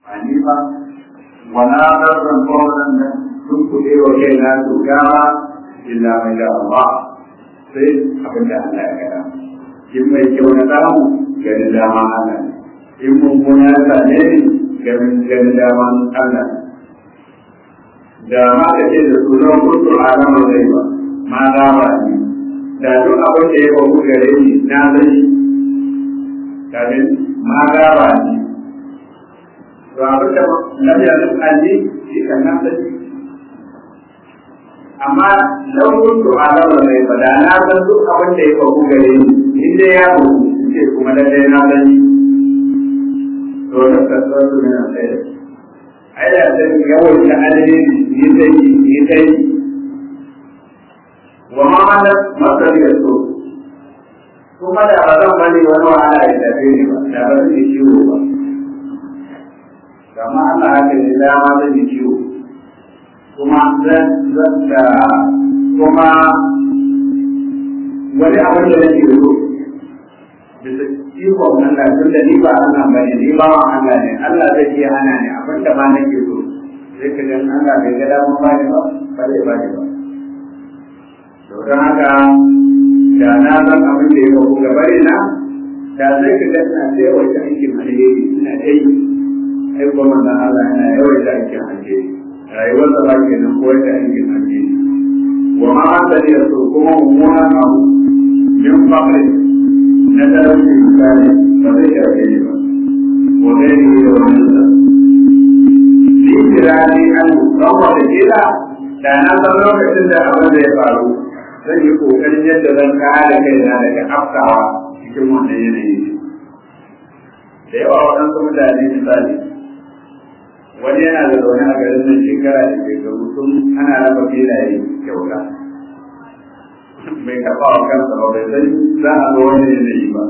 hanifa wa na zarran kowannen nan sun kuɗe wa kai na su gama illa mai da Allah sai abin da Allah ya gada in mai kyau na samu ganin dama Allah ne in mummuna ya same ni ganin dama Allah ne da ma ka ce da su zan kuntu a ramar zai ba ma za ba ni da duk abin da ya faru gare ni na sani kafin ma za ba ni to abin da lam yanzu alli shi kan na sani amma lau kuntu a ramar zai ba da na san duk abin da ya faru gare ni in dai ya faru ce kuma lallai na sani to da kasuwar su ne na tsaye ana san yawan ta alheri yi sai yi sai wa ma mana masar ya so kuma da ba zan bari wani wahala ya tafi ni ba da ba zan yi ciwo ba kama Allah haka ne dama zan yi ciwo kuma zan zan da kuma wani abin da nake so bisa ikon Allah tun da ni ba Allah ba ne ni ba wa Allah ne Allah zai iya hana ni abin da ma nake so sai ka dan Allah bai ga damu ba ne ba ba zai ba ne ba to don haka da na san abin da ya faru gaba na da zai ka ga ina sai wata aikin alheri ina dai ai kuma manzon Allah yana yawaita aikin alheri rayuwar sa ba kenan ko wata aikin alheri wa ma da ne so kuma mummunan abu min fakri na talauci misali ba zai shafe ni ba wa zai yi da wani sa ni kira ni an don wata kila da na san lokacin da abin da ya faru zan yi kokarin yadda zan kare kaina daga afkawa cikin wannan yanayi da yawa waɗansu mutane misali wani yana da zaune a garin nan shekara da shekaru sun ana raba filaye kyauta bai taɓa wa kansa ba bai san za a zo wani yanayi ba.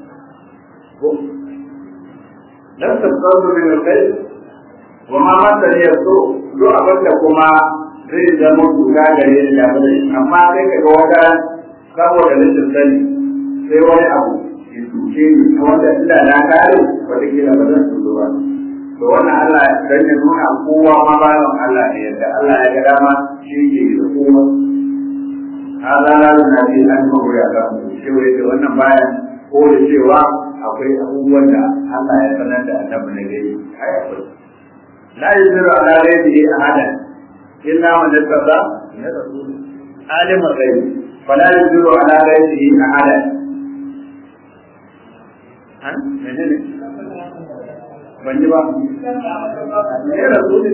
Dan tattaru min kai wa ma masa ne so duk abin da kuma zai zama duka gare ni da bane amma sai kaga wata saboda rashin sani sai wani abu ya duke ni wanda inda na kare wata kila ba zan tuzo ba. To wannan Allah dan ya nuna kowa ma bayan Allah ne yadda Allah ya ga dama shi ke da kowa. hada la na bi an ko ya ga cewa da wannan bayan ko da cewa akwai abubuwan da Allah ya sanar da annabi na gari ai akwai la yuziru ala ghaibihi ahadan illa man yattaqa ya rasul alim al-ghaib fala yuziru ala ghaibihi ahadan han menene ban yi ba ya rasul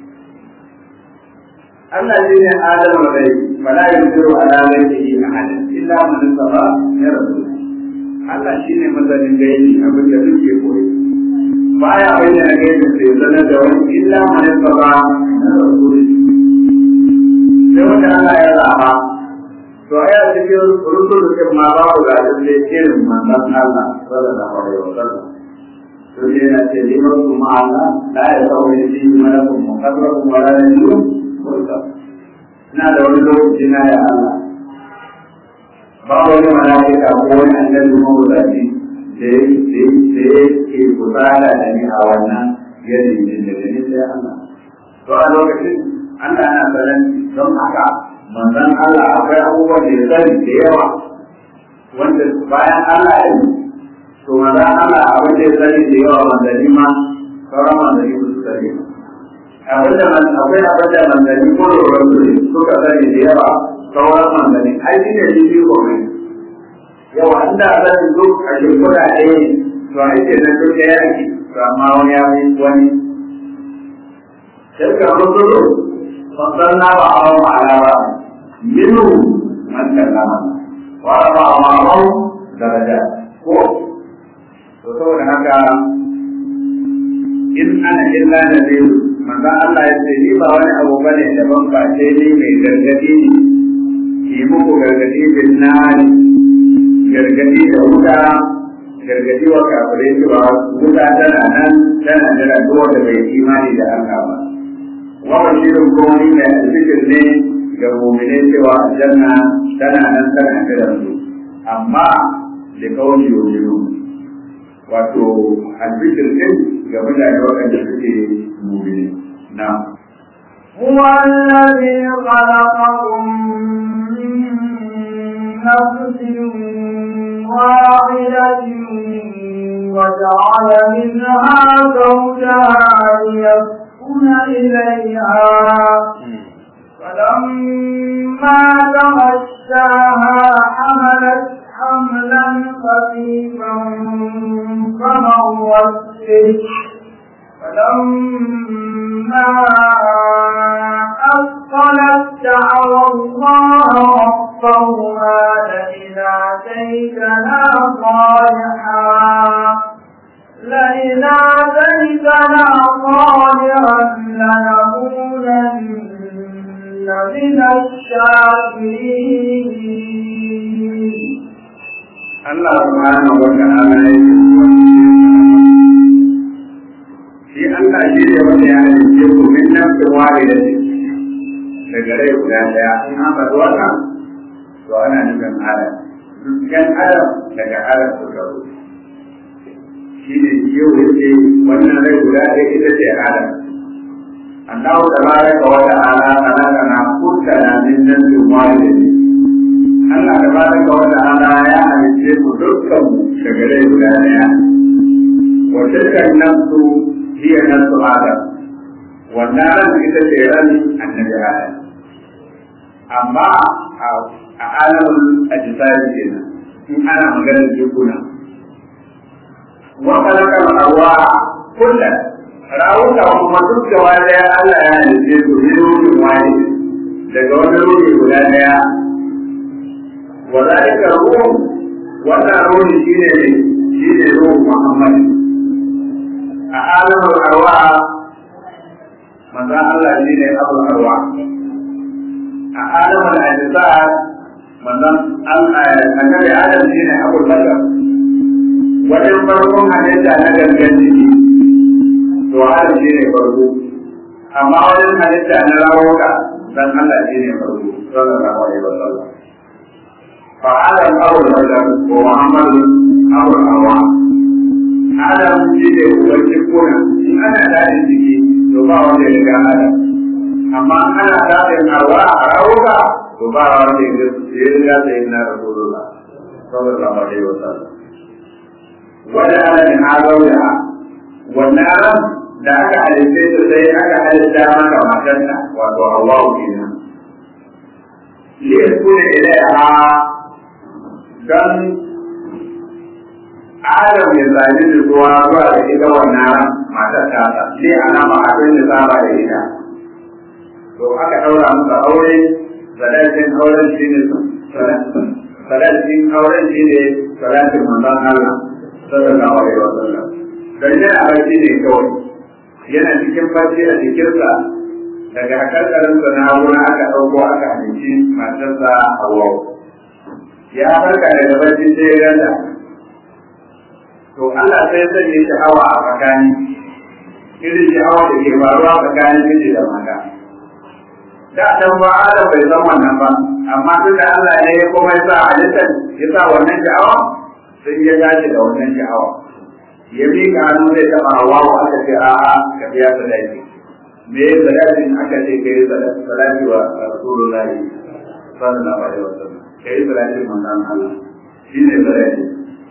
Allah shi ne Adam rai fala yusiru ala ghayrihi ahadan illa man saba ya rasul Allah shi ne mazanin gaibi abin da suke koyi baya bayyana gaibin sai sanar da wani illa man saba ya rasul sai wanda Allah ya zaba to aya cikin rusul din ma babu ga da irin manzon Allah sallallahu alaihi wasallam to sai yana ce liman kuma Allah la ya sauye shi malakun muqarrabun wala nabiyyun mursal ina da wani lokaci na ya Allah ba wani mala'ika ko wani annabi mawuzaci da ya ke kusala da ni a wannan yanayin da ni sai Allah to a lokacin Allah yana sanar don haka manzon Allah akwai abubuwan da ya sani da yawa wanda bayan Allah ya yi to manzon Allah abin da ya sani da yawa manzanni ma sauran manzanni ba su sani ba abin da akwai abin da manzanni ko roron su suka sani da yawa sauran manzanni ai shi ne shi biyu komai yau an da zan duk a shekura ɗaya to a ce na duk ɗaya ake to amma wani ya fi wani tilka rusulu fasalna ba a wa ala ba minu man kallama wa ba a wa daraja ko to saboda haka in ana illa nadiru manzon Allah ya ce ni ba wani abu bane daban ba sai ni mai gargadi ne yi muku gargadi bin nari gargadi da wuta gargadi wa kafirai cewa wuta tana nan tana jira duk wanda bai imani da Allah ba wa bashirin kuma ni mai alfikir ne ga mu'minai cewa aljanna tana nan tana jira su amma da kawai yoyo wato albishir din ga mutane waɗanda suke mumini na هو الذي خلقكم من نفس واحدة وجعل منها زوجها ليسكن إليها فلما تغشاها حملت حملا خفيفا فمرت به فلما أثقلت دعوى الله ربهما لئن آتيتنا صالحا لئن آتيتنا صالحا لنكونن من الشاكرين Allah subhanahu wa ta'ala ya shi Allah shi ne wanda ya halice ku min nafsin wahida daga rai guda daya in an faɗi wannan to ana nufin adam dukkan adam daga adam suka zo shi ne yau yake wannan rai guda ɗaya ita ce adam Allah tabaraka wa ta'ala khalaqana kullana min nafsin wahidatin Allah da ba da wata ana ya halice mu dukkan shagarai guda daya. Wa tilkan nafsu hiya nafsu Adam. Wannan ran ita ce ran annabi Adam. Amma a alamun ajisari kenan in ana maganar jikuna. Wa kalakal arwa kullum rawuka kuma duk gaba daya Allah ya halice su ne ruhin wani daga wani ruhi guda daya وذلك الروح ولا روح شيء شيء روح محمد أعلم الأرواح ماذا الله شيء أبو الأرواح أعلم الأجساد ماذا النبي آدم شيء أبو البشر wajen farkon halitta na gangan jiki to adam shi ne farko amma wajen halitta na rawuka dan Allah shi ne farko sallallahu alaihi wasallam فآدم أبو البشر ومحمد أبو الأرواح آدم شيء وجبنا إن أنا داري جيكي تبا وجه لك آدم أما أنا داري الأرواح أروك تبا وجه لك سيدنا رسول الله صلى الله عليه وسلم وجعل من زوجها والنار da aka halitta ta sai aka halitta maka matarsa wato Allah kenan liyakuna ilaiha don Adam ya zaɓi da zuwa zuwa da ita wannan matar tasa sai ana ba abin da saba da ita to aka ɗaura masa aure sadakin auren shi ne sadakin auren shi ne sadakin manzon Allah sallallahu alaihi wa sallam dan yana barci ne kawai yana cikin barci a jikinsa daga hakarkarinsa na wuri aka ɗauko aka halicci matarsa Hawwa ya farka daga barci sai ya ganta to Allah sai ya sanya sha'awa a tsakani irin sha'awa da ke faruwa tsakanin miji da mata da dan ba Adam bai san wannan ba amma tun da Allah ne ya kuma ya sa halittar ya sa wannan sha'awa sai ya dace da wannan sha'awa ya miƙa hannu zai taɓa hawa aka ce a'a ka biya sadaki me ya sadakin aka ce ka yi sadaki wa rasulullahi sallallahu alaihi wasallam ka yi salatin manzan Allah shi ne salati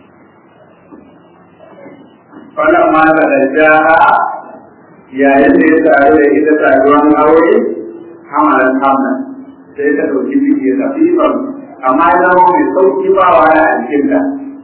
wannan ma da dajaha yayin da ya taru da ita taruwan aure hamalan hamlan sai ta ɗauki ciki kafifan amma ya zama mai sauki ba wa a jikinta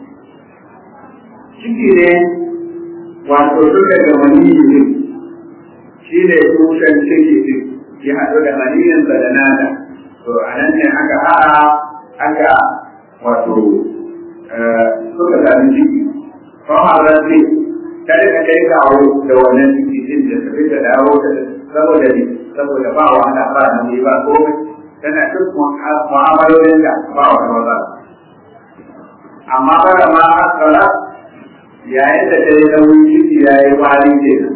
ciki ne wato duka da maniyi ne shi ne tushen ciki ne ya haɗu da maniyinsa da nata to a nan ne aka haɗa aka wato suka sami ciki famarar ce ta rika kai kawo da wannan ciki din da ta fita dawo da saboda ne saboda ba wa ana ba na ne ba komai tana duk mu'amalolin da ba wa maza amma bara ma asala yayin da ta yi nauyin ciki ya yi wari ke nan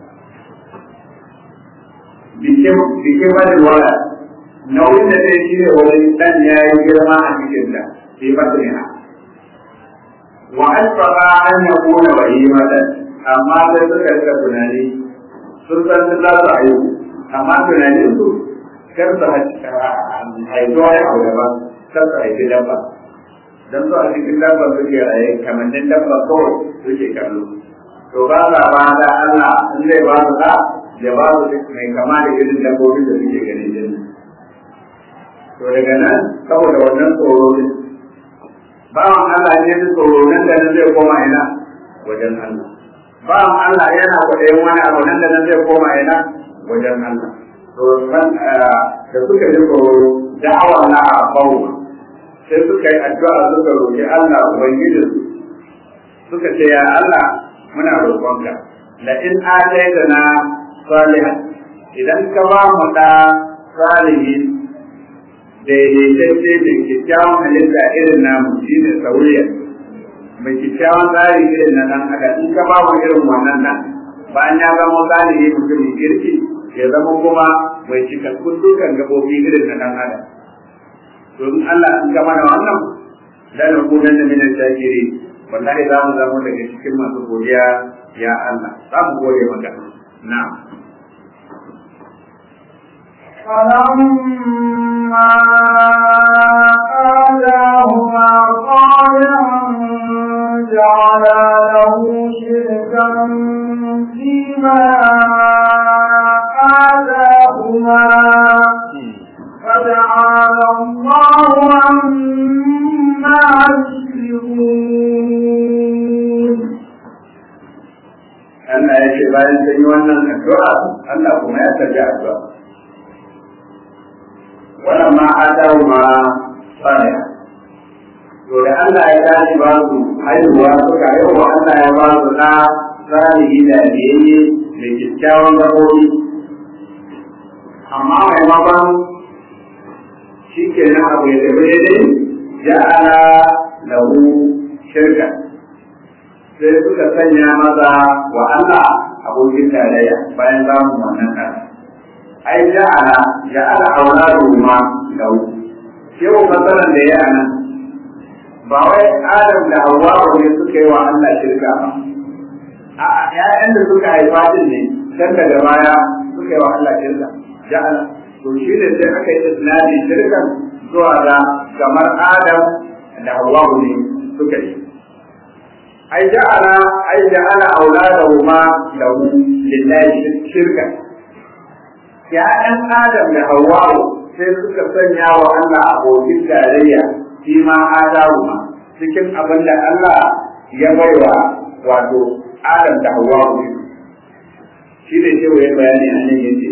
bikin wani wala nauyin da zai shi ne wani dan ya yi girma a cikin da sai ba su yana wa asfaqa an yakuna bahimatan amma sai suka rika tunani sun san su za su haihu amma tunanin su kar su haifi wani abu daban kar su haifi dabba don su a cikin dabba suke raye kamannin dabba kawai suke kallo to ba sa ba da Allah in zai ba su da ya ba su mai kama da irin dabbobin da suke ganin jini to daga nan saboda wannan tsoro ne bawan Allah ne da tsoro nan da nan zai koma ina wajen Allah bawan Allah yana kwaɗayin wani abu nan da nan zai koma ina wajen Allah to da suka ji tsoro da'awa na a bawa sai suka yi addu'a suka roƙi Allah ubangijin suka ce ya Allah muna roƙonka la in ataitana salihan idan ka ba mu da salihin daidaitacce mai kyakkyawan halitta irin namu shi ne sauriya mai kyakkyawan tsari irin na nan haka in ka ba mu irin wannan nan bayan ya zama salihi mutumin kirki ya zama kuma mai cikakkun dukan gabobi irin na dan adam don Allah in ka mana wannan da na kunan da minan shakiri wallahi za mu zama daga cikin masu godiya ya Allah za mu gode maka na'am فلما آتاهما صالحا جعل له شركا فيما آتاهما فتعالى الله عما يشركون Allah ya ce bayan sun yi wannan addu'a Allah kuma ya tarbi addu'a wannan ma adawu ma saniya to da Allah ya tashi ba su haihuwa suka haihuwa Allah ya ba su na salihi da biyayye da kyakkyawan gabobi amma maimakon shi ke nan abu ya tafi daidai ja'ala lahu shirka sai suka sanya maza wa Allah abokin tarayya bayan samun wannan ɗan. Ai ja'ala ja'ala auladu ma lahu. Shehu matsalan da ya nan ba wai Adam da Hawwa ne suka yi wa Allah shirka ba. A'a ƴaƴan da suka haifa din ne can daga baya suka yi wa Allah shirka. Ja'ala to shi ne sai aka yi isnadi shirkan zuwa ga kamar Adam da Hawwa ne suka yi. ai ja'ala ai ja'ala auladahuma lahu lillahi shirka ya ɗan adam da hawwa'u sai suka sanya wa Allah abokin tarayya shi ma adahuma cikin abin da Allah ya baiwa wato adam da hawwa'u shi ne shi wani bayani a nan yace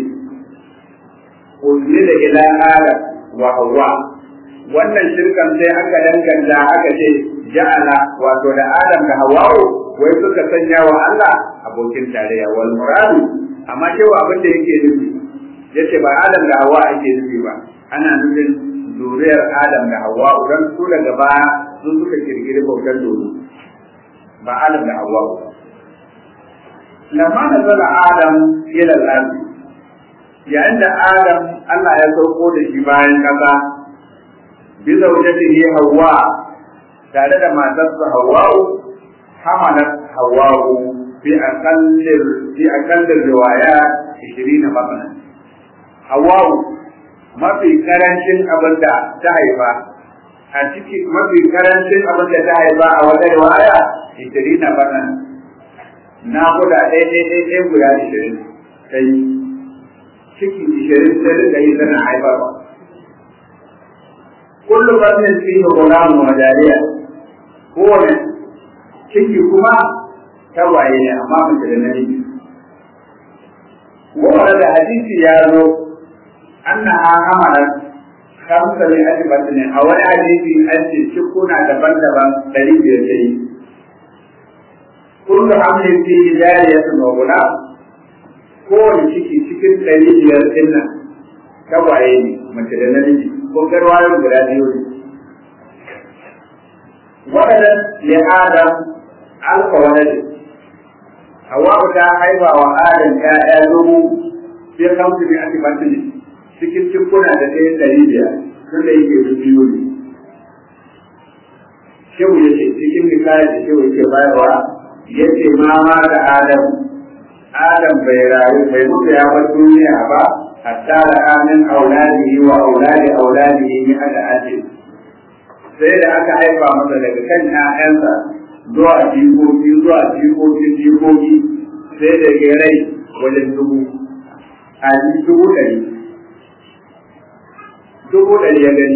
da ila adam wa hawwa wannan shirkan sai aka danganta aka ce ja'ala wato da Adam da Hawwa'u wai suka sanya wa Allah abokin tarayya wal muradu amma cewa abin da yake nufi yace ba Adam da Hawwa ake nufi ba ana nufin zuriyar Adam da Hawwa'u dan su daga baya su suka kirkiri bautar dodo ba Adam da Hawwa'u lamma nazala Adam ila al-ard yayin da Adam Allah ya sauko da shi bayan kasa bi zaujatihi Hawwa tare da matarsa Hawwa'u hamalat Hawwa'u bi aqallir bi aqallir riwaya 20 batna Hawwa'u mafi karancin abin da ta haifa a ciki mafi karancin abin da ta haifa a wata riwaya 20 batna na guda ɗaya ɗaya ɗaya ɗaya guda 20 sai ciki 20 sai da yi tana haifarwa kullu batnin fihi ghulamun wa jariya kowane ciki kuma tawaye ne amma mace da namiji kowane da hadisi ya zo annaha hamalat kamsa ne ake batinin a wani hadisi an ce cikuna daban-daban ɗari biyar ta yi kullu hamlin fi jariyatun wa gulam kowane ciki cikin ɗari biyar ɗin nan tawaye ne mace da namiji ko garwayon guda biyu ne waɗannan ya adam alfa wani Hawa'u ta haifa wa Adam ‘ya'ya dubu sai kamsu ne ake batu ne cikin cikuna da ɗaya ɗari biyar tun da yake su biyu ne. shehu ya ce cikin misali da shehu yake bayarwa ya ce ma ma da adam adam bai rayu bai mutu ya bar duniya ba hatta da amin auladihi wa auladi auladihi min ada ajin sai da aka haifa masa daga kan ƴaƴansa zuwa jikoki zuwa jikokin jikoki sai da ya rai wajen dubu a dubu ɗari dubu ɗari ya gani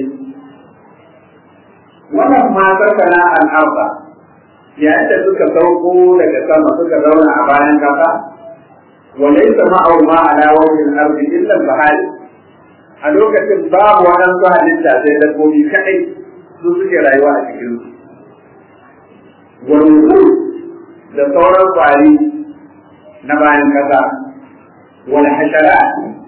wannan matar sana al'arba yayin da suka sauko daga sama suka zauna a bayan kasa وليس معه ما على وجه الأرض إلا البهائم a lokacin babu waɗansu halitta sai dabbobi kaɗai su suke rayuwa a cikin su wani da sauran kwari na bayan ƙasa wani hashara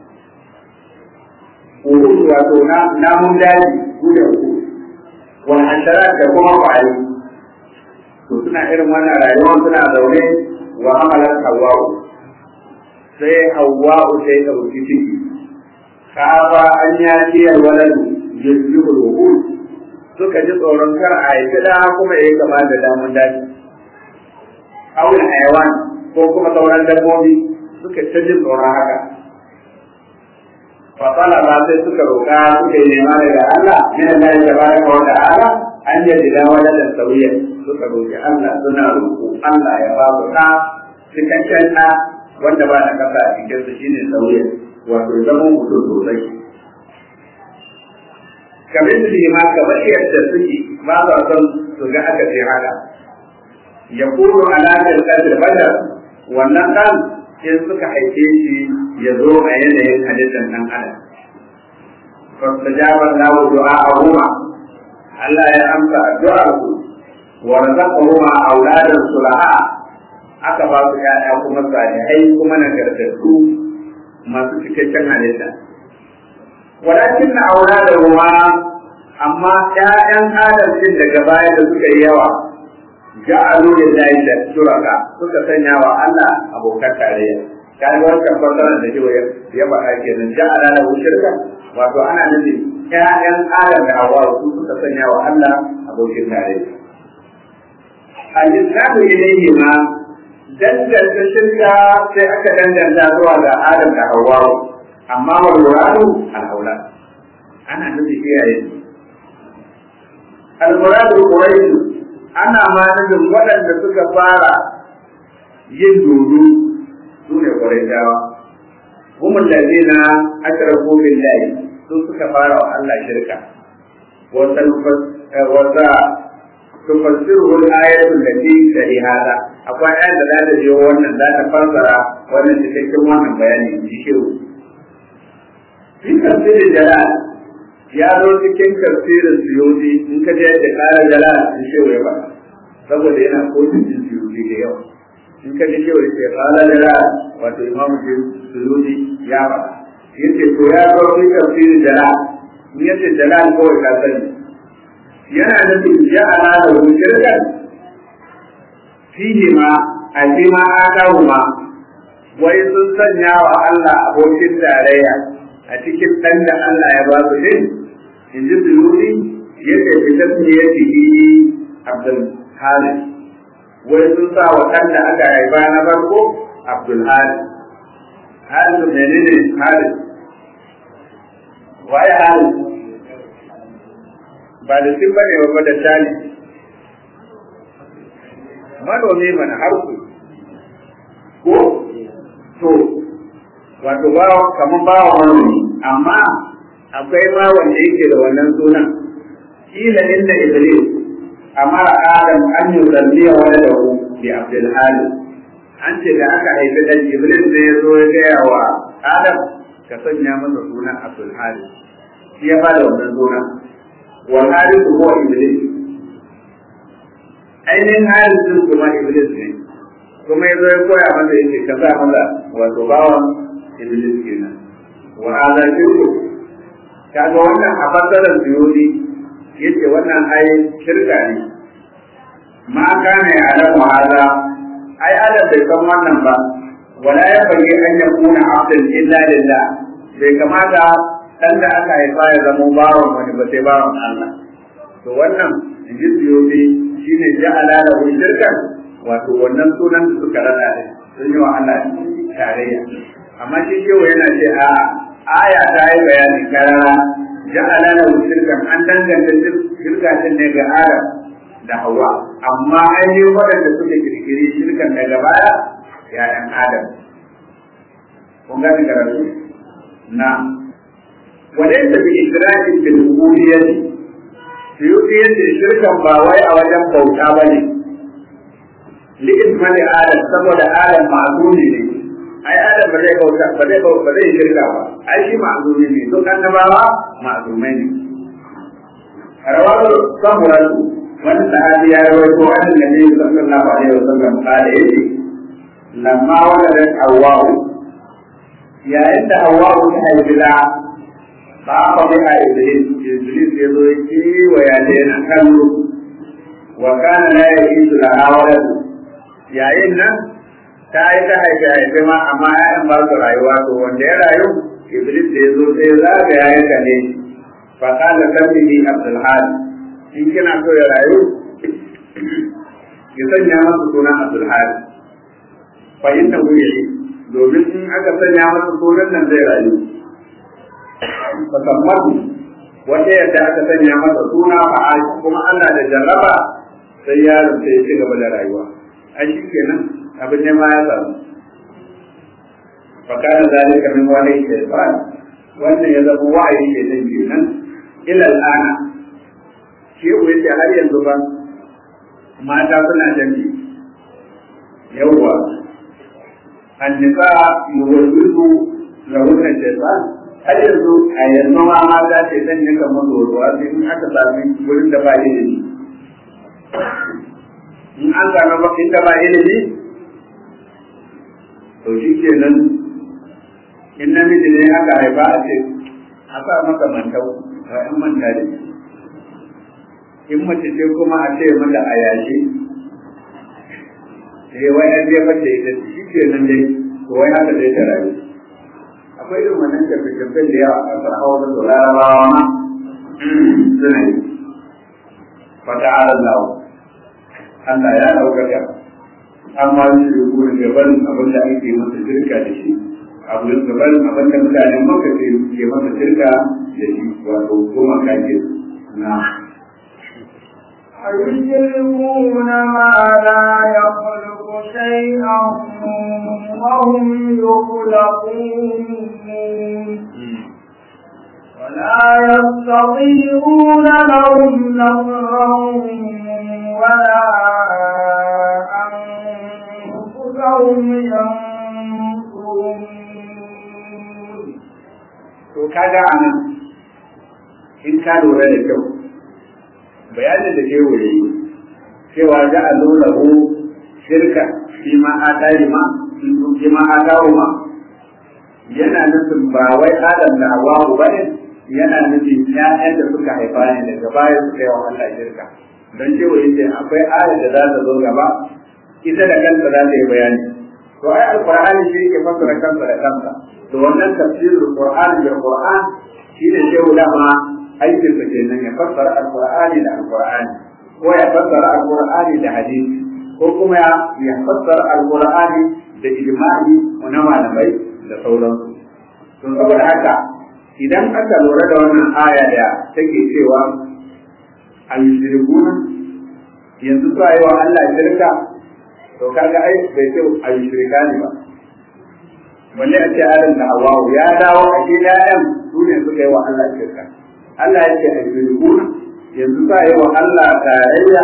uhud wato namun daji su da uhud wani hashara da kuma kwari to suna irin wannan rayuwa suna zaune wa amalar hawa'u sai hawa'u sai ɗauki ciki kafa an ya ciyar waladu yusbihu ruhul suka ji tsoron kar a yi da kuma ya kama da damun daji awul hayawan ko kuma sauran dabbobi suka ta jin tsoron haka fasala ba sai suka roƙa suka yi nema daga Allah min Allah ya tabaraka wa ta'ala an yi da waladan sauyan suka roƙi Allah suna roƙo Allah ya ba su ɗa cikakken ɗa wanda ba na kasa a cikinsa shine sauyan wato zama mutum sosai kamar su ma kamar yadda suke ba sa son su ga aka ce haka ya kuro alaƙar ƙasar badar wannan ɗan in suka haife shi ya zo a yanayin halittar ɗan adam fastajabar lahu du'a a huma Allah ya amsa addu'ar ku wa razaqahuma auladan sulaha aka ba su ƴaƴa kuma salihai kuma nagartattu masu cikakken halitta. Walakin na aura da ruwa, amma ‘ya'yan adalcin daga baya da suka yi yawa, ja'alu lillahi da shuraka suka sanya wa Allah abokan tarayya. Kaga wancan fasaran da shi ya faɗa kenan ja'ala lahu shirka wato ana nufin ‘ya'yan adam da hawa su suka sanya wa Allah abokin tarayya. Al-Islamu ilayhi ma danganta shirka sai aka danganta zuwa ga Adam da Hawwa amma wa muradu al-aula ana nufi iyaye al-muradu quraish ana ma nufin waɗanda suka fara yin dodo su ne quraishawa هم الذين أشركوا بالله su suka fara wa Allah shirka wata tufassiru al-ayatu allati tali hada akwai ayat da za ta je wannan za ta fassara wannan cikakken wannan bayani in ji shehu fi tafsirin jalal ya zo cikin tafsirin suyuti in ka je da kara jalal in shehu ya faɗa saboda yana kotun jin suyuti da yawa in ka ji shehu ya ce kara jalal wato imamu jin suyuti ya faɗa yace to ya zo fi tafsirin jalal in yace jalal kawai ka sani yana nufin ja'ala da shirkan fihi ma a fi ma aka ma wai sun sanya wa Allah abokin tarayya a cikin ɗan da Allah ya ba su din in ji suluri yadda fi tasmiya fihi Abdul Halid wai sun sa wa ɗan da aka haifa na farko Abdul Halid Halid menene Halid waye Halid ba da sun bane ba da shani manomi mana harku ko to wato ba kamar ba wa manomi amma akwai ma wanda yake da wannan sunan kila inda iblis amara adam an yi zalliya wani da ku bi abdul hali an ce da aka haifi dan iblis ne ya zo ya gaya wa adam ka sanya masa sunan abdul hali shi ya bada wannan sunan والحارث هو إبليس ainihin harisun kuma iblis ne kuma ya zo ya koya masa yake ka sa masa wato bawan iblis kenan wa hada shirku kaga wannan a fassarar suyudi yace wannan ai shirka ne ma kana ya alamu hada ai adam bai san wannan ba wala ya fage an ya kuna abdan illa lillah bai kamata dan da aka haifa ya zama bawan wani ba sai bawan Allah to wannan in ji siyofi shi ne ja'ala da shirkan wato wannan sunan da suka rada ne sun yi wa Allah tarayya amma shi kewa yana ce a aya ta yi bayani karara ja'ala da shirkan an danganta shirka ne ga Adam da Hawwa amma ainihin waɗanda suka kirkiri shirkan daga baya ya'yan Adam kun gani karatu na وليس بإشراك في الألوهية suyuti yace shirkan ba wai a wajen bauta ba ne li'ismani adam saboda adam ma'azumi ne ai adam ba zai bauta ba zai bauta ba zai shirka ba ai shi ma'azumi ne duk annabawa ma'azumai ne rawar samuratu wani sahabi ya rawaito an nabi sallallahu alaihi wasallam kala yace lamma waladat hawwa'u yayin da hawwa'u ta haifi da ba bi a iblis iblis ya zo ki wa ya ce na kallo wa kana la yajidu la hawala yayin nan ta yi ta haife haife ma amma ya'yan ba su rayuwa to wanda ya rayu iblis da ya zo sai zaga ya yanka ne fa kana sabbihi abdul hadi in kina so ya rayu ki sanya masa sunan abdul hadi fa innahu yahi domin in aka sanya masa sunan nan zai rayu fasammatu wata yadda aka sanya masa suna fa kuma Allah da jarraba sai yaron sai ya ci gaba da rayuwa a shi kenan abin ne ma ya samu fa kana zalika min wani shaytan wannan ya zama wa'ayi ke nan kenan ila al'ana shi ko yace har yanzu ba mata suna jami yawwa annisa yuwallidu lahunna shaytan har yanzu a yanzu ma mata ce zan yi kamar doruwa sai in aka sami wurin da ba ilimi in an sami ba inda ba ilimi to shi ke nan in namiji ne aka haifa a ce a sa masa mantau ba in manta da in mace ce kuma a ce mata a yashi sai wai an jefa da ita shi ke nan dai to wai haka zai ta rayu akwai irin wannan tafi-tafin da yawa a ƙasar hausa da larabawa ma suna yi fata alallahu Allah ya ɗaukaka amma shi da kuma gaban abin da ake masa shirka da shi abu gaban abin da mutanen maka ke masa shirka da shi wato kuma kake na أيشركون ما لا يخلق شيئا وهم يخلقون ولا يستطيعون لهم نصرا ولا أنفسهم ينصرون to kaga anan in ka lura da kyau bayanin da shehu ya yi cewa za a zo lahu shirka fi ma adari ma fi ma adaru ma yana nufin ba wai adam da hawawu ba ne yana nufin ƴaƴan da suka haifa ne daga baya suka yi wa Allah shirka don cewa yace akwai ayar da za ta zo gaba ita da kanta za ta yi bayani to ai alqur'ani shi ke fassara kansa da kansa to wannan tafsirul qur'ani bil qur'an shi ne shehu dama aikin sa kenan ya fassara alqur'ani da alqur'ani ko ya fassara alqur'ani da hadisi ko kuma ya fassara alqur'ani da ijma'i na malamai da sauransu to saboda haka idan aka lura da wannan aya da take cewa al-shirkuna yanzu su yi wa Allah shirka to kaga ai bai ce al-shirka ne ba balle a ce Adam da Hawwa ya dawo a ce Adam su ne suka yi wa Allah shirka Allah ya ce al-shirkuna yanzu su yi wa Allah tarayya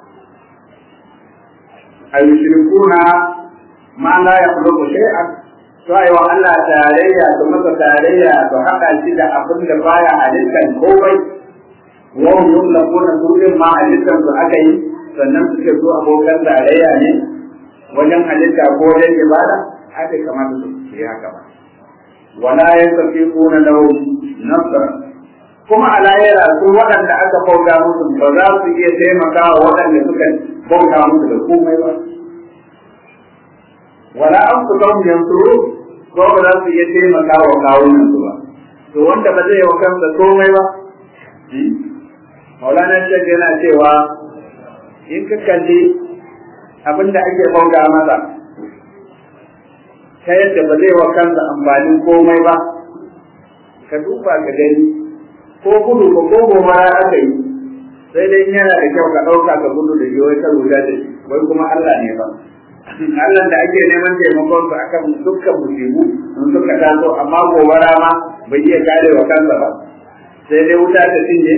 al-shirkuna ma la yakhluqu shay'an su yi wa Allah tarayya su masa tarayya su haɗa shi da abin da baya halittar komai wa hum yumlaquna su din ma halittar su aka yi sannan suke zo abokan tarayya ne wajen halitta ko wajen ibada haka kamata su yi haka ba wala yastafiquna lahu nasra kuma a lahira su waɗanda aka bauta musu ba za su iya taimaka wa waɗanda suka bauta musu da komai ba wala an ku zan yansuru ko ba za su iya taimaka wa kawunan su ba to wanda ba zai yi wa kansa komai ba maulana shek yana cewa in ka kalli abin da ake bauta masa ta yadda ba zai wa kansa amfanin komai ba ka duba ka gani ko gudu ko ko gobara aka yi sai dai yana da kyau ka ɗauka ka gudu da yiwuwar ka lura da shi wai kuma Allah ne ba Allah da ake neman taimakon su akan dukkan musibu in suka taso amma gobara ma bai iya kare wa kansa ba sai dai wuta ta cinye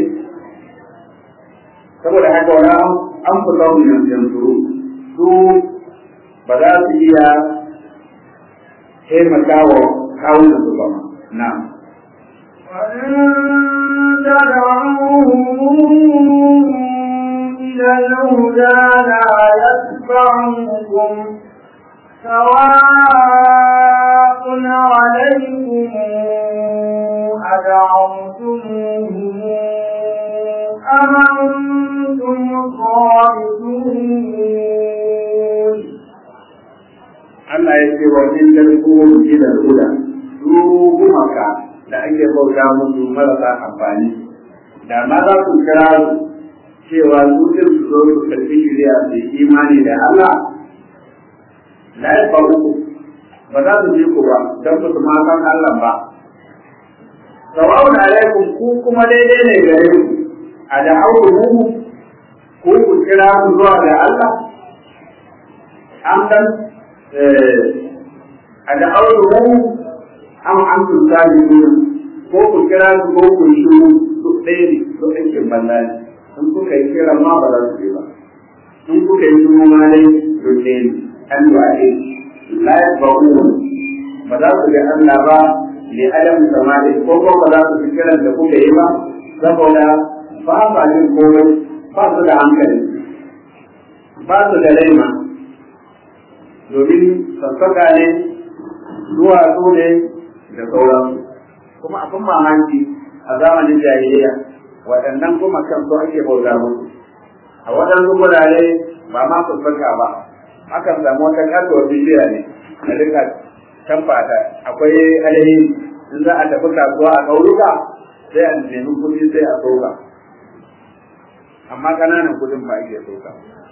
saboda haka wani an fi zaune yanzu su ba za su iya taimaka wa kawunan su ba na إلى الهدى لا يتبعكم سواء عليكم أدعوتموهم أم أنتم صالحون Allah ya ce wa in tarkuhum ila al-huda su gumaka da ake bauta musu marasa amfani da ma za su kira su cewa su din su zo su karbi shari'a su yi imani da Allah la ya faru ba za su ji ku ba don ba su ma san Allah ba sawa'un alaikum ku kuma daidai ne gare ku a da auru ku ku kira su zuwa ga Allah an dan a da auru an an su sami ko ku kira su ko ku shi su ɗaya ne su ɗauke banza ne in kuka yi kiran ma ba za su je ba in kuka yi kuma ma dai su ɗaya ne an yi waɗe la ya ba'u ba za su ga Allah ba ne adam samari ko ko ba za su fi kiran da kuka yi ba saboda ba sa jin komai ba su da hankali ba su da laima domin sassaka ne duwatsu ne da sauransu kuma abin mamaki a zamanin jahiliya waɗannan kuma kan so ake bauta musu a waɗansu gurare ba ma sassaka ba akan samu wata kasuwar bishiya ne na duka can fata akwai alheri in za a tafi kasuwa a ƙauyuka sai a nemi kuɗi sai a soka amma ƙananan kuɗin ba ake soka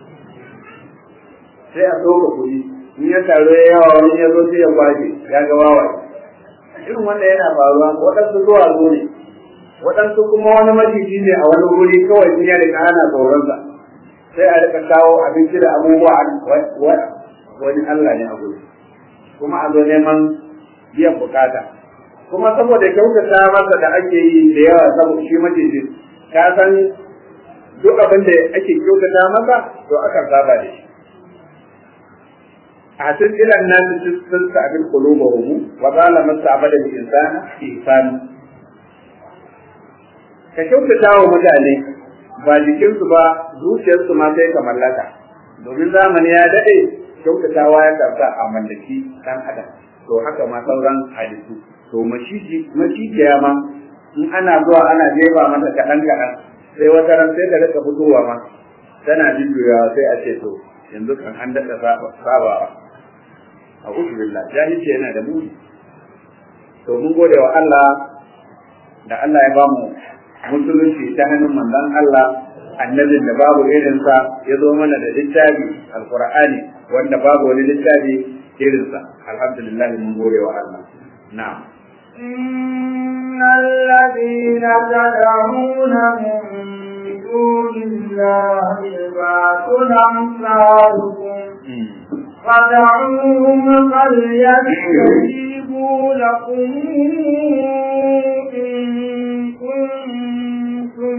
sai a soka kuɗi in ya taru ya yawa wani ya zo sai ya kwace ya ga wawa irin wanda yana faruwa waɗansu zuwa zo ne waɗansu kuma wani maciji ne a wani wuri kawai sun ya rika ana tsoronsa sai a rika kawo abinci da abubuwa wani Allah ne a guri kuma a zo neman biyan bukata kuma saboda kyautata masa da ake yi da yawa saboda shi maciji ka san duk abin da ake kyautata masa to akan saba da shi حسن إلى الناس تستعبد قلوبهم وقال ما استعبد الإنسان إحسان ka kyautata wa mutane ba jikinsu ba zuciyarsu ma sai ka mallaka domin zamani ya daɗe kyautatawa ya karsa a mallaki ɗan adam to haka ma sauran halittu to macijiya ma in ana zuwa ana jefa mata kaɗan kaɗan sai wata ran sai ka rika fitowa ma tana jujjuyawa sai a ce to yanzu kan an daɗa sabawa a billah jahilci yana da muni to mun gode wa Allah da Allah ya bamu musulunci ta hannun manzon Allah annabin da babu irinsa ya zo mana da littafi alqur'ani wanda babu wani littafi irinsa alhamdulillah mun gode wa Allah na'am إن الذين تدعون من دون الله عباد أمثالكم فدعوهم فليستجيبوا لكم إن كنتم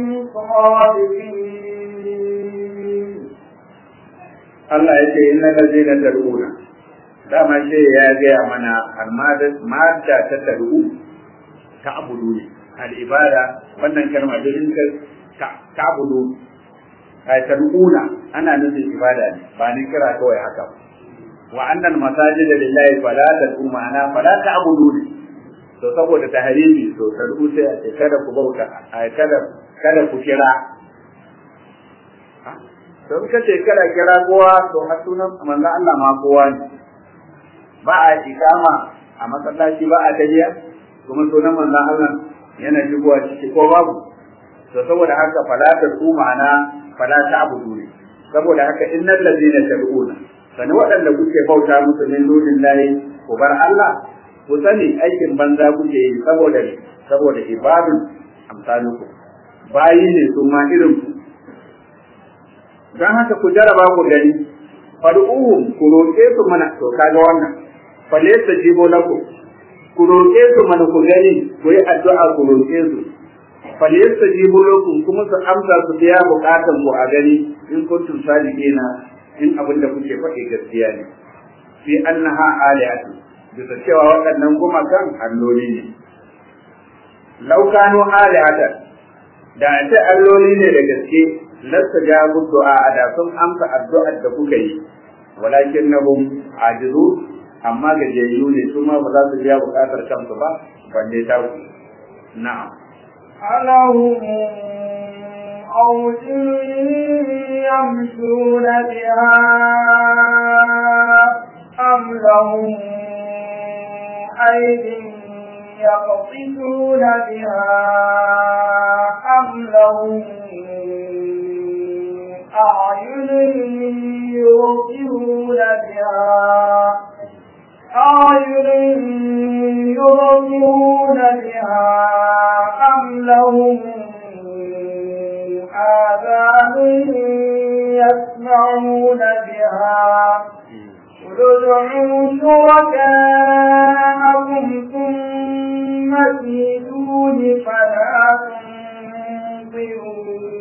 صادقين Allah ya ce inna lazina tad'una dama ce ya gaya mana almada ta tad'u ta abudu ne al-ibada wannan kalma da in ka ta abudu ai tad'una ana nufin ibada ne ba ni kira kawai haka ba wa annal masajid lillahi fala tad'u ma'ana fala ta'budu ne to saboda tahrimi to tad'u sai a ce kada ku bauta ai kada kada ku kira to ka ce kada kira kowa to har sunan manzo Allah ma kowa ne ba a ikama a masallaci ba a tahiya kuma sunan manzo Allah yana shigowa ciki ko babu to saboda haka fala ta su ma'ana fala ta abudu ne saboda haka innal ladina tad'una sani waɗanda kuke bauta musu min dunin lahi ku bar Allah ku sani aikin banza kuke yi saboda saboda ibadun amsalukum bayi ne su ma irin ku don haka ku jaraba ku gani fad'uhum ku roƙe su mana to kaga wannan falaysa jibo lakum ku roƙe su mana ku gani ku yi addu'a ku roƙe su falaysa jibo lakum kuma su amsa su biya bukatan ku a gani in kuntum sadiqina in abin da kuke faɗi gaskiya ne fi annaha alihatu bisa cewa waɗannan gumakan alloli ne laukano alihatan da a ce alloli ne da gaske lasta jabu du'a da sun amsa addu'ar da kuka yi walakin nahum ajizu amma gajiyayyu ne su ma ba za su biya bukatar kansu ba balle ta ku na'am ألهم أرجل يمشون بها أم لهم أيد يقطفون بها أم لهم أعين يبصرون بها أعين يبصرون بها أم لهم آذان يسمعون بها قل ادعوا شركاءكم ثم كيدون فلا تنظرون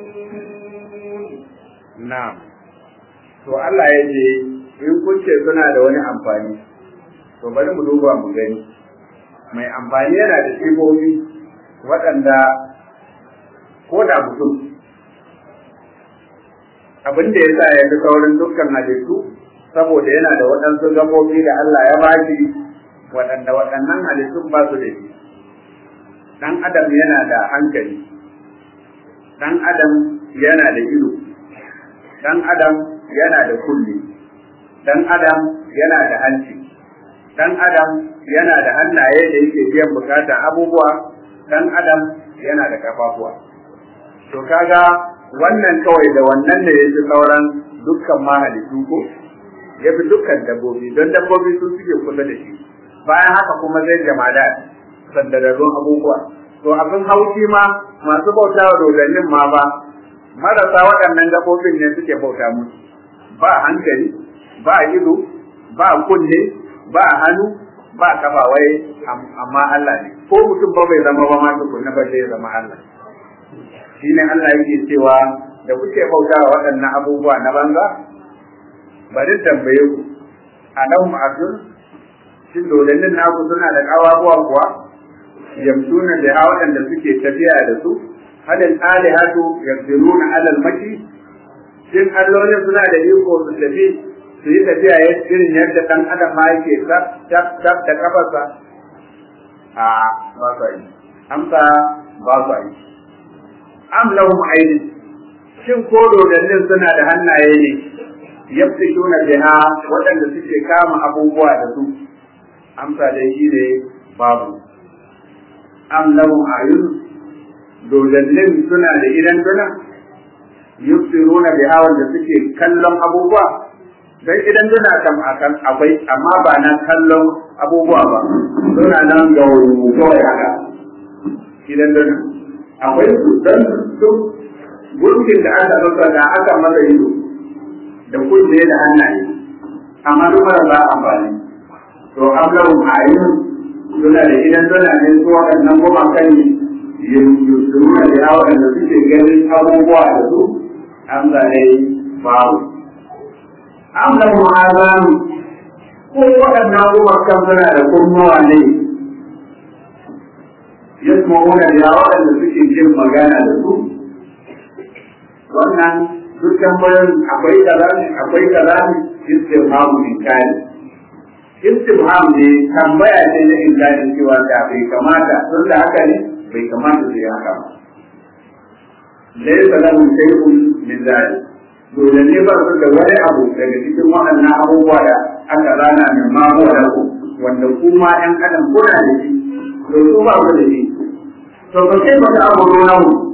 na'am to Allah ya ce in kun ce suna da wani amfani to bari mu duba mu gani mai amfani yana da sifofi waɗanda ko da mutum abin da ya sa ya fi saurin dukkan halittu saboda yana da waɗansu gabobi da Allah ya baki waɗanda waɗannan halittun ba su da shi ɗan adam yana da hankali ɗan adam yana da ido ɗan adam yana da kulli ɗan adam yana da hanci ɗan adam yana da hannaye da yake biyan bukatan abubuwa ɗan adam yana da kafafuwa to kaga wannan kawai da wannan ne ya fi sauran dukkan mahalittu ko ya fi dukkan dabbobi don dabbobi sun suke kula da shi bayan haka kuma zai jamada sandararrun abubuwa to abin haushi ma masu bauta wa dodannin ma ba marasa waɗannan gaɓoɓin ne suke bauta musu ba hankali ba ido ba kunne ba hannu ba kafa wai amma Allah ne ko mutum ba bai zama ba ma tukunna ba zai zama Allah shine Allah yake cewa da kuke bauta wa waɗannan abubuwa na banza bari tambaye ku a nan ma'azun shin dodannin naku suna da ƙawabuwa kuwa yamsuna da ha waɗanda suke tafiya da su halin alihatu yaqdiruna alal mashi shin allolin suna da iko su tafi su yi tafiya ya irin yadda ɗan adam ma yake tab tab tab da kafarsa a ba su yi amsa ba su yi am lahum aini shin ko dodannin suna da hannaye ne yabtishuna biha waɗanda suke kama abubuwa da su amsa dai shi ne babu am lahum ayun dodannin suna da idan duna yubsiruna biha wanda suke kallon abubuwa dan idan duna kam akan akwai amma ba na kallon abubuwa ba suna nan ga kawai haka idan duna akwai su dan su gurkin da aka rasa da aka masa ido da kunne da hannaye amma duk mara ba amfani to ablahu ayyun suna da idan suna ne su waɗannan goma kan yusuna da yawa da suke ganin abubuwa da su an zane babu ablahu azan ko waɗannan goma kan suna da kunnuwa ne yasma'una da waɗanda suke jin magana da su wannan duk tambayoyin akwai kaza ne akwai kaza ne istifhamu inkari istifham ne tambaya ce na inkari cewa da bai kamata tun da haka ne bai kamata su yi haka ba laysa lahum shay'un min dhalik dole ne ba su da wani abu daga cikin waɗannan abubuwa da aka rana min ma huwa lahu wanda kuma ɗan adam kuna da shi to su ba ku da shi to ba sai ba ta abu namu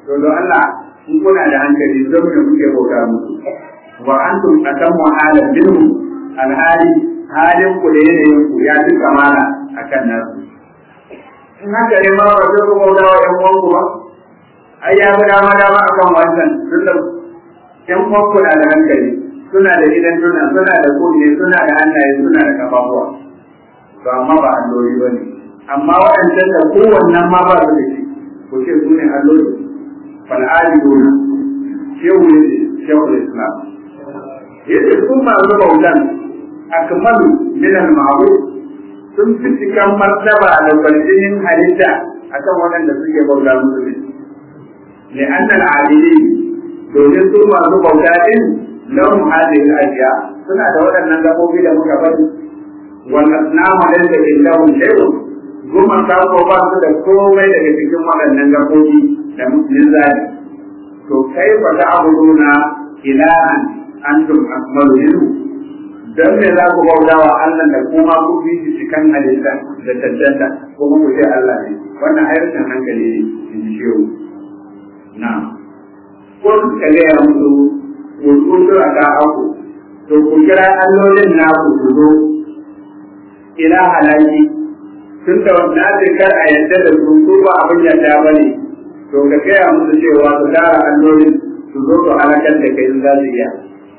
to don Allah in kuna da hankali zan ne kuke bauta musu wa antum atammu halan minhum alhali halin ku da yanayin ku ya fi kamala akan nasu in haka ne ma ba zai ku bauta wa ƴan uwanku ba ai ya fi dama dama akan wancan tunda ƴan uwanku na da hankali suna da idan tuna suna da kunne suna da hannaye suna da kafafuwa to amma ba alloli ba ne amma waɗancan da kowannen ma ba su da shi ko ce su ne alloli fal'adiduna shehu ne shehu islam yace sun masu bautan akmalu min al-ma'ruf sun fi cikan martaba da kwaljinin halitta akan waɗanda suke bauta musu ne لأن العابدين domin su masu bauta din lahum hadhihi al-ashya suna da waɗannan gabobi da muka bari wal asnamu laysa indahum shay'un goma ta ko ba su da komai daga cikin waɗannan gabobi da musulmin zali to kai fa ta'buduna ilahan antum akmalu minhu dan me za ku bauta wa Allah da kuma ku bi shi cikin halitta da tantanta kuma ku ce Allah ne wannan ayyukan hankali ne in ji shehu na kun ka gaya musu wukutu a ka aku to ku kira allolin naku su zo ila halaki tun da na ce kar a yadda da su su ba abin yadda ba ne to ka gaya musu cewa su tara allolin su zo su halakar da kai za su iya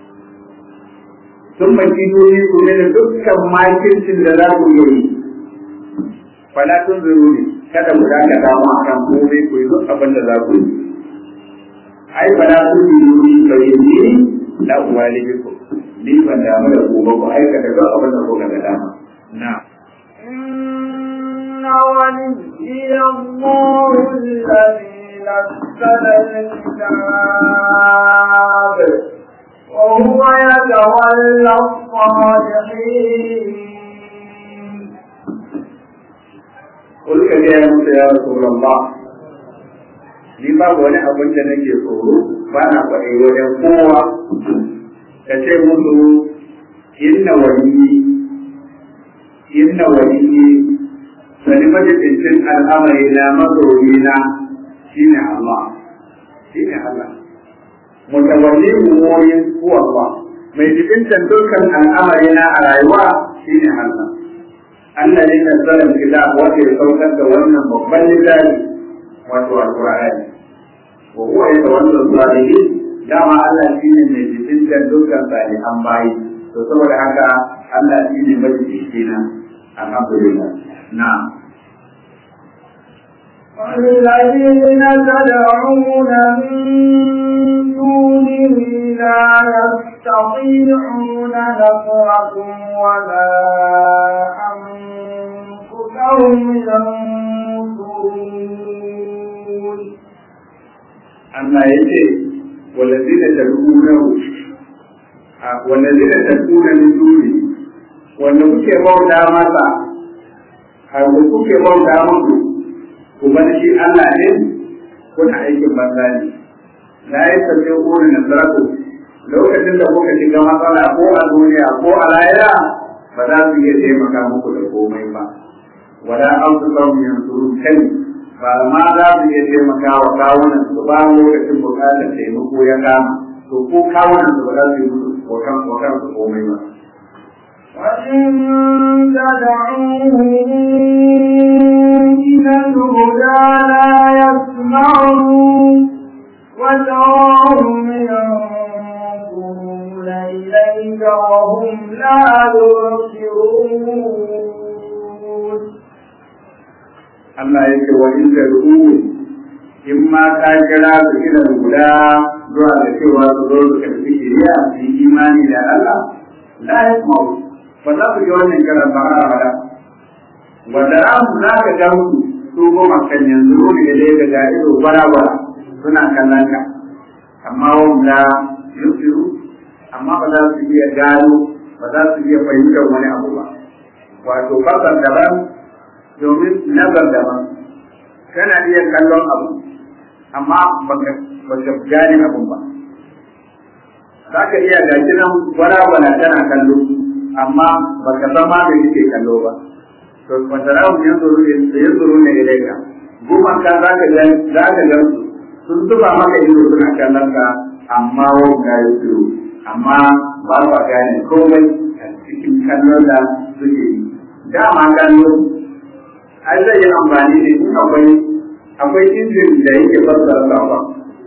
sun maki doni ku ne da dukkan makircin da za ku yi fala tun zuru ne kada mu dakata mu akan komai ku yi duk abin da za ku yi ai fala tun zuru ne ka yi ni la uwali biku ni ban damu da ku ba ku aikata duk abin da kuka ga dama na إن ولي الله الذي نزل الكتاب وهو يتولى الصالحين قل ka gaya musu ya Rasulullah ni babu wani abin da nake tsoro ba na faɗi wajen kowa ka ce musu inna waliyi inna waliyi sani majibincin al'amari na mazoyina shine Allah shine Allah mutawalli umurin huwa Allah mai jibintan dukkan al'amari na a rayuwa shine Allah Allah ne nazarin kitab wanda ya saukar da wannan babban littafi wato alqur'ani wa huwa yatawalla salihin dama Allah shine mai jibintan dukkan salihan bayi to saboda haka Allah shine majibincina alhamdulillah na'am والذين تدعون من دونه لا يستطيعون نصركم ولا أنفسهم ينصرون Allah ya ce walazina tad'unahu walazina tad'una min duni wanda kuke bauta masa har kuke bauta musu kuma shi Allah ne kuna aikin banza ne la yastafi qulu nasratu lokacin da kuka shiga matsala ko a duniya ko a lahira ba za su iya taimaka muku da komai ba wala an su samu yansuru kai ba ma za su iya taimaka wa kawunan su ba lokacin bukatar taimako ya kama to ko kawunan su ba za su yi musu kokan kokan su komai ba وإن تدعوهم إلى الهدى لا يسمعون وتراهم ينظرون إليك وهم لا يبصرون Allah ya ce wa in tad'u in ma ka kira su ila guda zuwa da cewa su zo su karbi shari'a su yi imani da Allah la yasma'u ba za su ji wannan kiran ba har abada wa da ran za ka ga su su goma kan yanzu ne da dai daga ido bara suna kallon ka amma wanda yusiru amma ba za su iya gano ba za su iya fahimtar wani abu ba wato fasar daban domin nazar daban kana iya kallon abu amma baka baka gane abun ba za ka iya gashi nan wala tana kallo amma baka san ma da yake kallo ba to wata rawun yan zuru ne yan zuru ne ilai ka goma ka za ka ga za ka ga su sun zuba maka ido suna kallon ka amma wanda ya tsiro amma ba sa gane komai a cikin kallon da suke yi dama kallo ai zai yi amfani da in akwai akwai injin da yake fassara sakon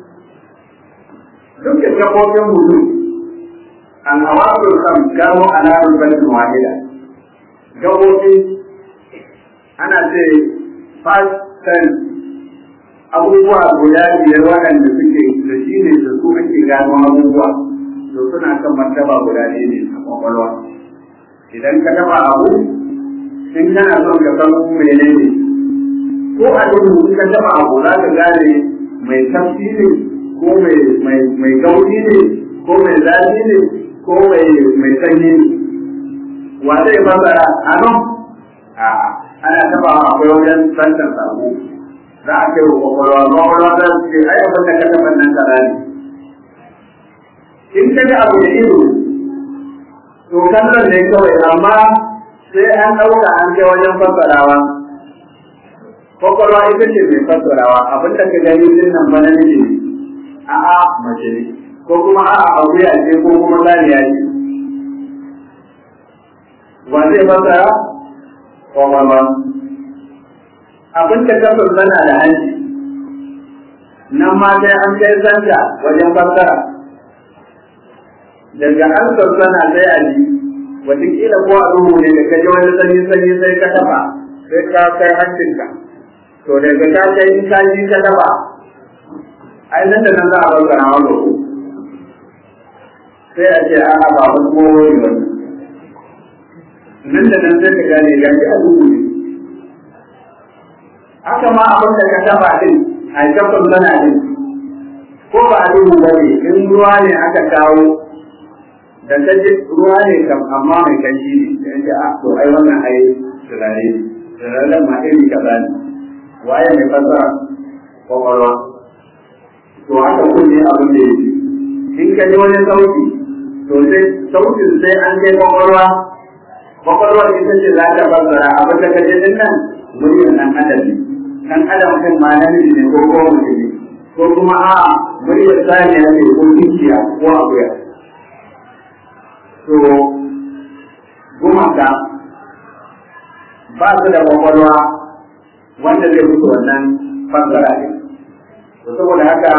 duk da kafofin mutum an hawasul kam gano alamar batin wahida gabobi ana ce fast ten abubuwa guda biyar waɗanda suke da shi ne da su ake gano abubuwa to suna kan martaba guda ɗaya ne a kwakwalwa idan ka taba abu in kana son ka san menene ko a duhu ka taba abu za ka gane mai tafsi ne ko mai gauri ne ko mai zafi ne ko mai sanyi ne wa zai fasara a nan a ana taba akwai wajen santan sabo za a kai wa kwakwalwa kwakwalwa za su ce ai abin da ka taba nan kaza ne in ka ga abu da ido to kallon ne kawai amma sai an ɗauka an kai wajen fassarawa kwakwalwa ita ce mai fassarawa abin da ka gani din nan ba namiji ne a'a mace ne ko kuma a'a akuya ce ko kuma saniya ce wa zai fassara kwakwalwa abin da ka fassara da hanci nan ma sai an kai santa wajen fassara daga an sassana sai a ji wataƙila ko a duhu ne da ka ji wani sanyi sanyi sai ka taɓa sai ka kai hancinka to daga ka kai in ka ji ka taɓa ai nan da nan za a bar na wani sai a ce a'a ba wani kowa ne wani nan da nan sai ka gane ga a duhu ne haka ma abin da ka taɓa din a kafin zana din ko ba a duhu ba ne in ruwa ne aka kawo da ta ji ruwa ne kam amma mai kanshi ne da yake a to ai wannan ai turare ne turaren ma iri kaza ne waye mai fasara kwakwalwa to haka kunne abin da yake in ka ji wani sauti to sai sautin sai an kai kwakwalwa kwakwalwa ita ce za ta fasara abin da ka ji din nan muryar nan adam ne kan adam kan ma namiji ne ko ko mutum ne ko kuma a'a muryar saniya ne ko dukiya ko akuya to gumaka ba su da kwakwalwa wanda zai mutu wannan fassara ne to saboda haka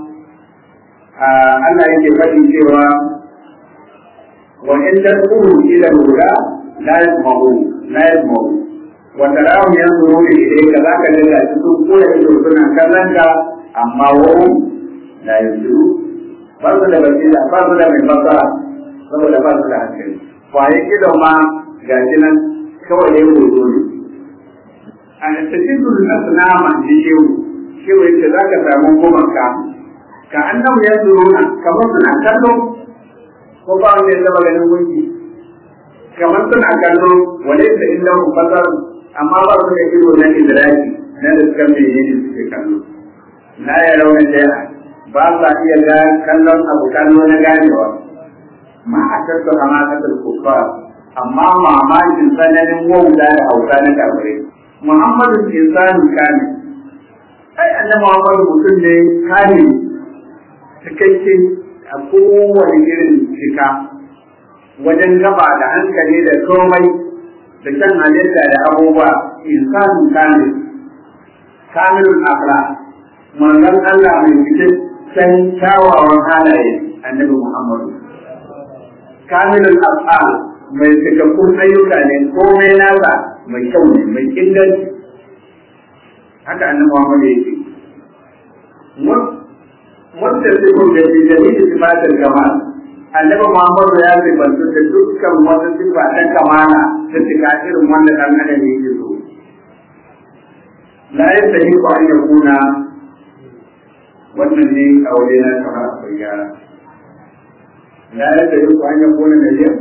Allah yake faɗi cewa wa in tad'uhu ila al-huda la yasma'u la yasma'u wa tarahum yanzuruna ilayka zaka ga su sun kula ido suna kallon ka amma wa la yanzuru ba su da basira ba su da mai fassara saboda ba su da hankali kwaye idon ma ga shi nan kawai dai hoto ne a tattidul asnama ji shehu shehu yace za ka samu gumanka ka annam ya suruna kamar suna kallo ko ba wanda ya taba ganin gunki kamar suna kallo wale da inda mu fasar amma ba su da ido na idraki na da suka mai ne suke kallo la ya rauna jaya ba sa iya kallon abu kallo na ganewa ma a tattu hamakatul kuffar amma mamakin tsananin wauta da hauka na kafirai muhammadu insanu kane ai annabi muhammadu mutum ne kane cikakke a kowane irin cika wajen gaba da hankali da komai da kan halitta da abubuwa insanu kane kamilul akhlaq manzon Allah mai cikakken kyawawan halaye annabi muhammadu kamilul af'al mai cikakkun ayyuka ne komai nasa mai kyau ne mai inganci haka annabi Muhammad yake wanda sai ko da bi da ni sifatul kamal annabi Muhammad ya sifantu da dukkan wata sifa ta kamala ta cika irin wanda dan adam yake so la yastahi ko an yakuna wannan ne a wajen na kamar akwai gyara la yastahi ko an yakuna da yau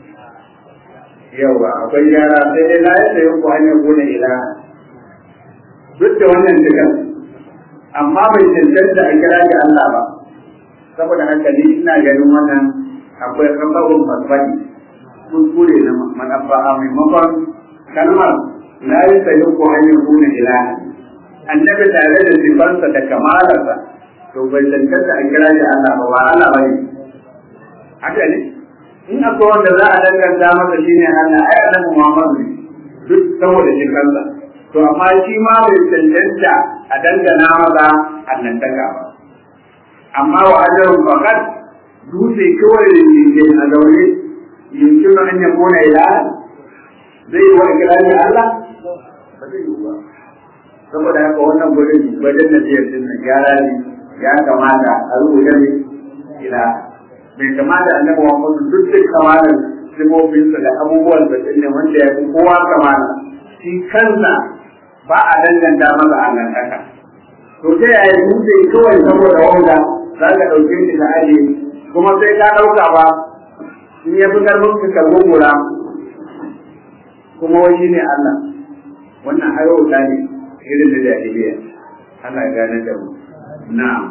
yawa akwai yara sai dai la yadda yin hanyar gona ila duk da wannan dukan amma bai cancanta a kira ga Allah ba saboda haka ni ina ganin wannan akwai kafafun fasfani kuskure na manabba a maimakon kalmar la yadda yin hanyar gona ila annabi tare da sifansa da kamalarsa to bai cancanta a kira shi Allah ba ba Allah ba ne haka ne in akwai wanda za a danganta masa shine Allah ai annabi Muhammadu ne duk saboda shi kansa to amma shi ma bai cancanta a dangana masa annantaka ba amma wa ajarun faqat dutse kawai da a zaune yankin an ya kona ila zai yi wa ikirari Allah ba zai yi ba saboda haka wannan gurin wajen da zai yi na gyara ne ya kamata a rubuta ne ila bai kamata annabi Muhammad duk da kamalan sifofinsa da abubuwan da ne wanda ya fi kowa kamala shi kansa ba a danganta masa annantaka to ta yaya dutse kawai saboda wanda za ka ɗauke shi da aje kuma sai ka ɗauka ba in ya fi karfin ka gungura kuma wani ne Allah wannan hayauta ne irin da jahiliya Allah ya gane da mu na'am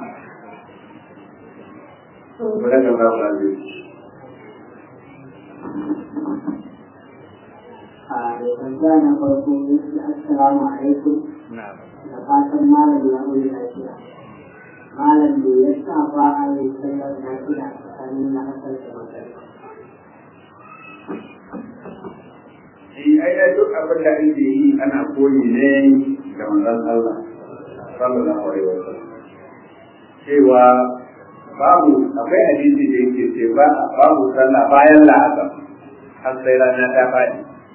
Baraka Allah ba zai a da tambaya na farko yake assalamu alaikum na'am da fatan malam ya wuri lafiya malam da ya sa ba a yi sallar lafiya tsakanin na asar da magana shi ai ai duk abin da ake yi ana koyi ne da manzon Allah sallallahu alaihi wasallam cewa babu akwai hadisi da yake ce ba babu sallah bayan la'asar har sai rana ta faɗi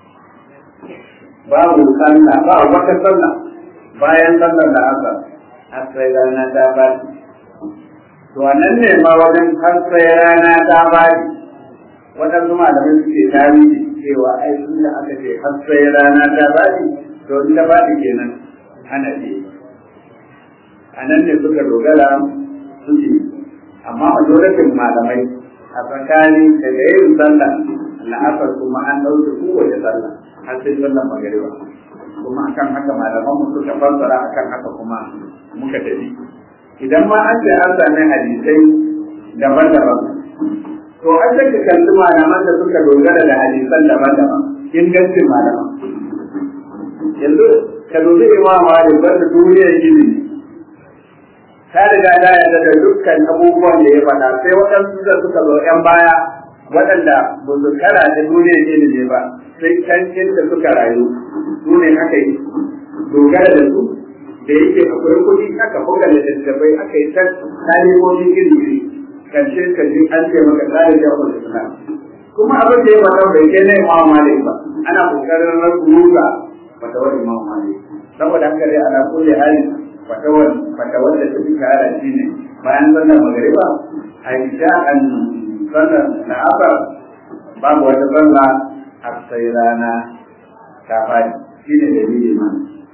babu sallah ba wata sallah bayan sallar la'asar har sai rana ta faɗi to nan ne ma wajen har sai rana ta faɗi waɗansu malamai suke tarihi cewa ai tun da aka ce har sai rana ta faɗi to in ta faɗi kenan ana ce a nan ne suka dogara suke amma majoratin malamai a tsakani daga yin sallah la'asar kuma an ɗauke kowace sallah har sai sallar magariba kuma akan haka malaman mu suka fassara akan haka kuma muka tafi idan ma an ce an sami hadisai daban-daban to an sai ka kalli malaman da suka dogara da hadisan daban-daban ingancin malaman yanzu ka dubi imam malik wanda duniyar ilimi ta riga ta yarda da dukkan abubuwan da ya faɗa sai waɗansu da suka zo ‘yan baya waɗanda ba su kara da duniyar ilimi ba sai can da suka rayu su ne aka yi dogara da su da yake akwai kuɗi aka buga da littattafai aka yi ta kalimomin ilimi karshe ka ji an ce maka tsarin jawabin islam kuma abin da ya faɗa bai kai na imam malik ba ana kokarin rusa fatawar imam malik saboda haka dai ana kulle hali fatawar fatawar da take kara shi ne bayan sallar magariba a isha an sallar na asar babu wata sallah har sai rana ta fadi shi ne dalili ma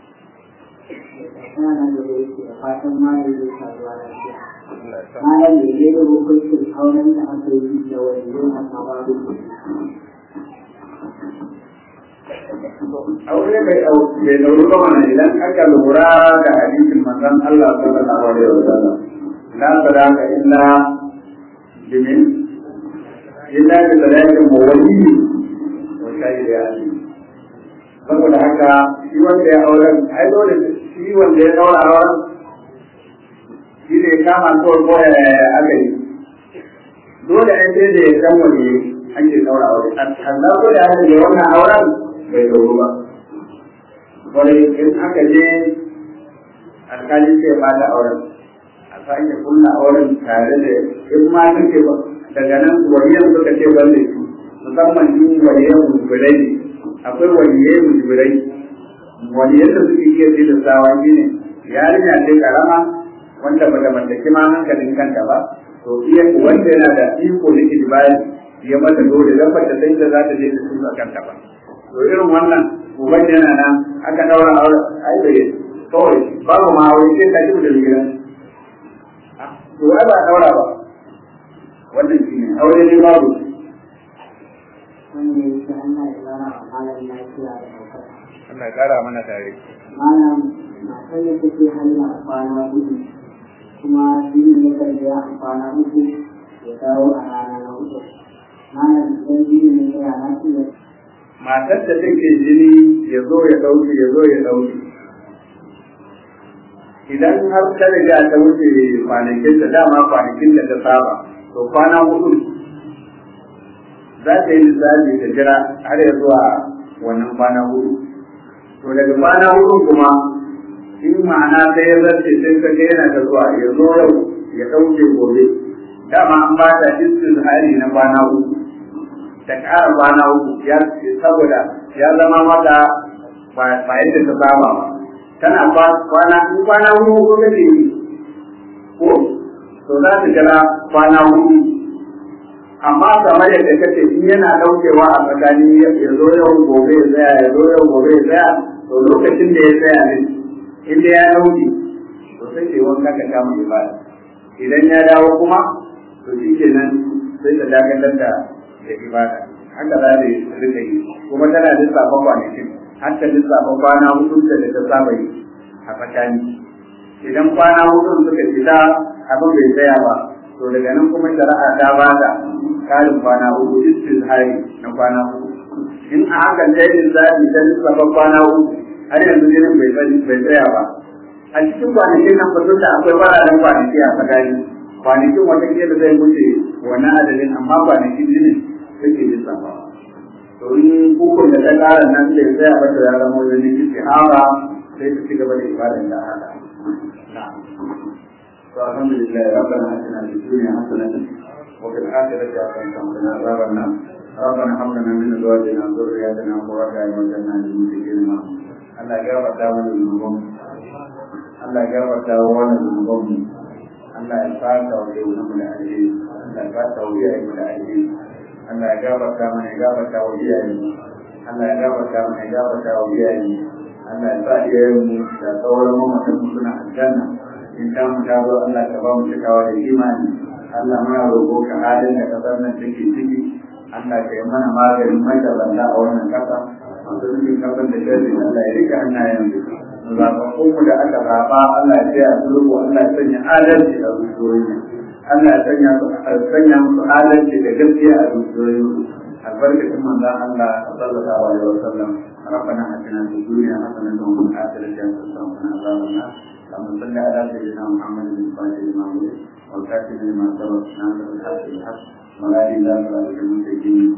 sana da yake da fatan malam zai sa zuwa lafiya malam da ya da hukuncin auren da aka yi da wani yin haka babu aure bai bai dauru ba mana idan aka lura da hadisin manzon Allah sallallahu alaihi wasallam la sadaka illa bimin illa bi sadakin mawali wa shahidi ali saboda haka shi wanda ya auren ai dole shi wanda ya daura auren shi ne kama to ko ya aka yi dole ai sai da ya san wani ake daura aure Allah ko da aka yi wannan auren bai dauru ba wani in aka je alkali sai ba da auren a sake kunna auren tare da in ma suke ba daga nan waliyan suka ce ban da shi musamman in waliyan mujibirai ne akwai waliyai mujibirai waliyan da suke iya ce da sawa shi ne yarinya ce karama wanda ba da mallaki ma hankalin kanta ba to iya wanda yana da iko na ijibari ya mata dole dan ba ta sai da za ta je ta tuka kanta ba to irin wannan uban yana nan aka daura aure ai bai kawai babu ma aure sai ka ji da gidan to ai ba daura ba wannan shine aure ne babu wanda yake Allah ya zara wa malam lafiya da ɗaukaka. Allah ya kara mana tare Malam matar da take halin a kwana uku kuma jini ya kan ya a kwana uku ya dawo a rana na uku. Malam idan jini ne ya na iya matar da take jini ya zo ya dauke ya zo ya dauke idan har ta riga ta wuce kwanakin da dama kwanakin da ta saba to kwana hudu za ta yi lissafi ta jira har ya zuwa wannan kwana hudu to daga kwana hudu kuma in ma'ana ta yi zarce sai ka ga yana ta zuwa ya zo yau ya ɗauke gobe dama an ba ta hali na kwana uku ta ƙara kwana uku ya saboda ya zama mata ba yadda ta saba ba tana kwana in kwana hudu ko kace ko to za ta jira kwana hudu amma kamar yadda kace in yana daukewa a tsakani ya zo yau gobe ya tsaya ya zo yau gobe ya tsaya to lokacin da ya tsaya ne inda ya dauke to sai ce wanka ka kama ibada idan ya dawo kuma to shi kenan sai ta dakatar da da ibada haka za ta rika yi kuma tana lissafa kwanakin har ta lissafa kwana hudu da ta saba yi a tsakani idan kwana hudu suka fita abin bai tsaya ba to daga nan kuma shari'a ta ba da karin kwana hudu istizhari na kwana hudu in a haka ta yi lissafi ta lissafa kwana hudu har yanzu jinin bai tsaya ba a cikin kwanakin nan fasul da akwai fararen kwanaki a tsakani kwanakin watakila zai wuce wani adadin amma kwanakin jinin suke lissafa to in hukun da ta ƙara nan sai tsaya mata ya zama wani istihara sai ta ci gaba da ibadan da haka to alhamdulillah rabbana atina fid dunya hasanatan wa fil akhirati hasanatan wa qina adhaban nar ربنا هب لنا من ازواجنا وذرياتنا قرة اعين واجعلنا للمتقين اماما Allah ya gafarta mana zunuban Allah ya gafarta mana zunuban Allah ya fata wa yau na mu da alheri Allah ya fata wa iyayen mu da alheri Allah ya gafarta mana ya gafarta wa iyayen Allah ya gafarta mana ya gafarta wa iyayen Allah ya sa iyayen mu da sauran mamatan mu suna aljanna in ta mu ta zo Allah ka ba mu cikawa da imani Allah muna roƙo ka halin da kasar nan take ciki Allah ka yi mana maganin magabata a wannan kasa masu nufin kasar da shirin Allah ya rika hannayen su zaɓaɓɓun mu da aka zaɓa Allah ya tsaya sulhu Allah ya sanya adalci a zuciyoyi Allah ya sanya su sanya musu adalci da gaskiya a zuciyoyi albarkacin manzon Allah sallallahu alaihi wasallam ربنا اتنا في الدنيا حسنه وفي الاخره حسنه وقنا عذاب النار اللهم صل على سيدنا محمد بن صالح لما ولد والكاتب لما سبق ناصر الحق بالحق ولا اله الا انت المستقيم